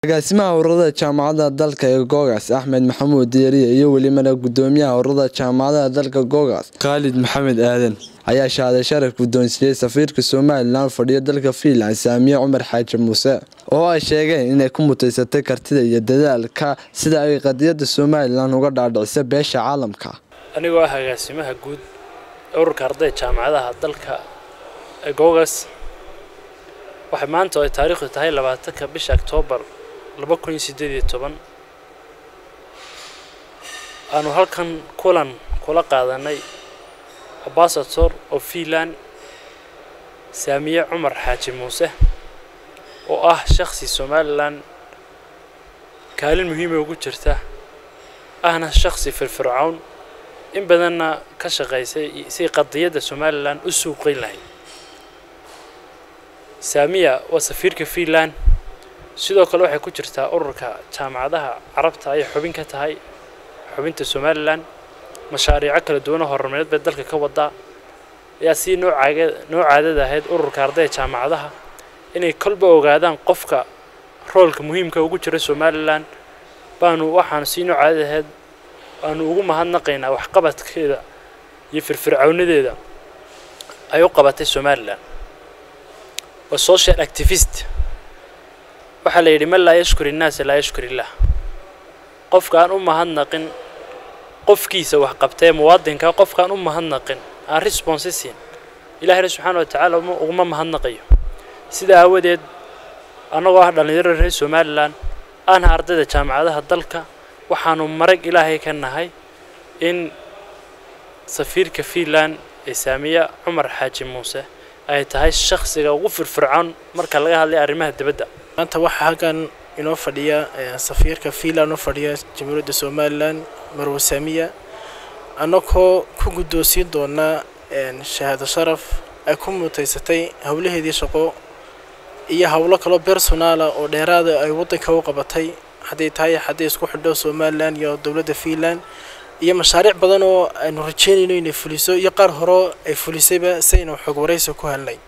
agaasimaha ururada jaamacadaha dalka ee googaas axmed maxamuud diiriye iyo welibana gudoomiyaha ururada jaamacadaha dalka googaas khaalid maxamed aadan ayaa shahaaday sharaf guddoonsiiyey safiirka somalilan fadhiyo dalka fiinland saamiye cumar xaaji muuse oo ay sheegeen inay ku mutaysatay kartida iyo dadaalka sida ay qadiyada somalilan uga dhaadhicisa beesha caalamka anigoo ah agaasimaha guud ee ururka ardayda jaamacadaha dalka ee googas waxay maanta oo ay taariikhdu tahay labaatanka bisha oktoobar laba kun iyo siddeed iyo toban aanu halkan kulan kula qaadanay ambasator oo fiinland saamiye cumar xaaji muuse oo ah shakhsi somalilan kaalin muhiima ugu jirta ahna shakhsi firfircown in badanna ka shaqaysay si qadiyadda somalilan u suuqeyn lahayd saamiya waa safiirka fiinland sidoo kale waxay ku jirtaa ururka jaamacadaha carabta ayay xubin ka tahay xubinta somalilan mashaariico kala duwan oo horumareed bay dalka ka wadaa ayaa sii noocaaga noo caadada ahayd ururka ardayda jaamacadaha inay kolba ogaadaan qofka roolka muhiimka ugu jira somalilan baanu waxaanu sii noo caadada ahayd waanu ugu mahadnaqaynaa waxqabadkeeda iyo firfircawnadeeda ay u qabatay somalilan waa social activist waxaa la yidhi man laa yashkur innaasa laa yashkur illah qofka aan u mahadnaqin qofkiisa wax qabtee muwaadinka qofkaan u mahadnaqin aan response siin ilahina subxaana wa tacaala uguma mahadnaqayo sidaa aawadeed annagoo ah dhallinyaro reer somalilan aana ardayda jaamacadaha dalka waxaanu marag ilaahay ka nahay in safiirka fiinland ee saamiya cumar xaaji muuse ay tahay shakhsiga ugu firfircoon marka laga hadlay arrimaha dibadda maanta waxaa halkan inoo fadhiya safiirka fiinland oo fadhiya jamhuuriyadda somalilan marwe saamiya annagoo ku guddoonsiin doonaa shahaado sharaf ay ku mutaysatay howlaheedii shaqo iyo howlo kaloo personaala oo dheeraada ay waddanka u qabatay hadday tahay hadday isku xidho somalilan iyo dowladda fiinland iyo mashaariic badan oo aynu rajeynayno inay fuliso iyo qaar hore ay fulisayba si aynu xog waraysi ku helnay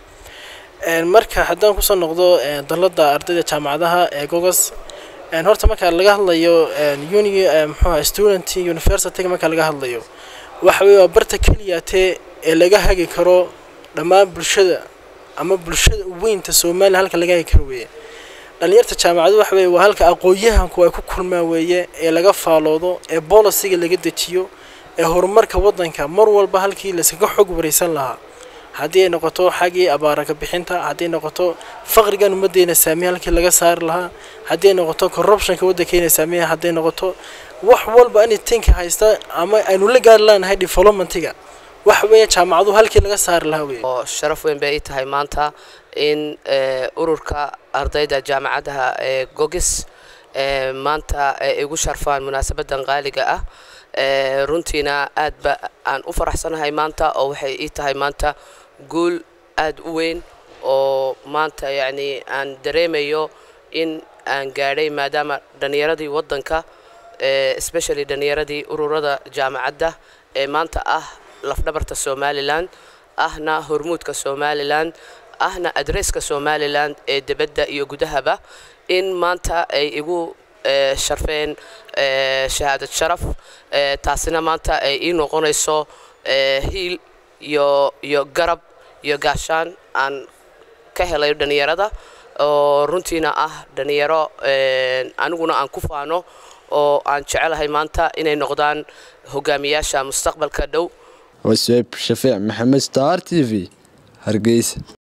marka haddaan kusoo noqdo dalladda ardayda jaamacadaha ee gogos horta marka laga hadlayo uni mxuuha student universityga marka laga hadlayo waxa weye waa barta keliyatee ee laga hagi karo dhammaan bulshada ama bulshada weynta somalilan halka laga hagi karo weeye dhalinyarta jaamacadu waxa weye waa halka aqoon-yahanku ay ku kulmaan weeye ee laga faaloodo ee bolisiga laga dejiyo ee horumarka waddanka mar walba halkii layskaga xog waraysan lahaa haddii ay noqoto xaggii abaaraka bixinta haddii ay noqoto faqrigan ummaddeena saamiya halkii laga saari lahaa haddii ay noqoto corruptionka waddankeena saamiya hadday noqoto wax walba ani tinka haysta ama aynu la gaari lanahay developmentiga wax weeye jaamacadu halkii laga saari lahaa weye oo sharaf weyn bay ii tahay maanta in ururka ardayda jaamacadaha ee gogis maanta igu sharfaan munaasabadan qaaliga ah runtiina aad ba aan u faraxsanahay maanta oo waxay ii tahay maanta guul aad u weyn oo maanta yacni aan dareemayo in aan gaadhay maadaama dhallinyaradii waddanka especially dhallinyaradii ururada jaamacadda ee maanta ah lafdhabarta somalilan ahna hormuudka somalilan ahna adresska somalilan ee dibadda iyo gudahaba in maanta ay igu sharfeen shahaadad sharaf taasina maanta ay ii noqonayso hiil iyo iyo garab iyo gaashaan aan ka helay dhallinyarada oo runtiina ah dhallinyaro aniguna aan ku faano oo aan jecelahay maanta inay noqdaan hogaamiyaasha mustaqbalka dhow wasueb shafiic maxamed star t v hargeysa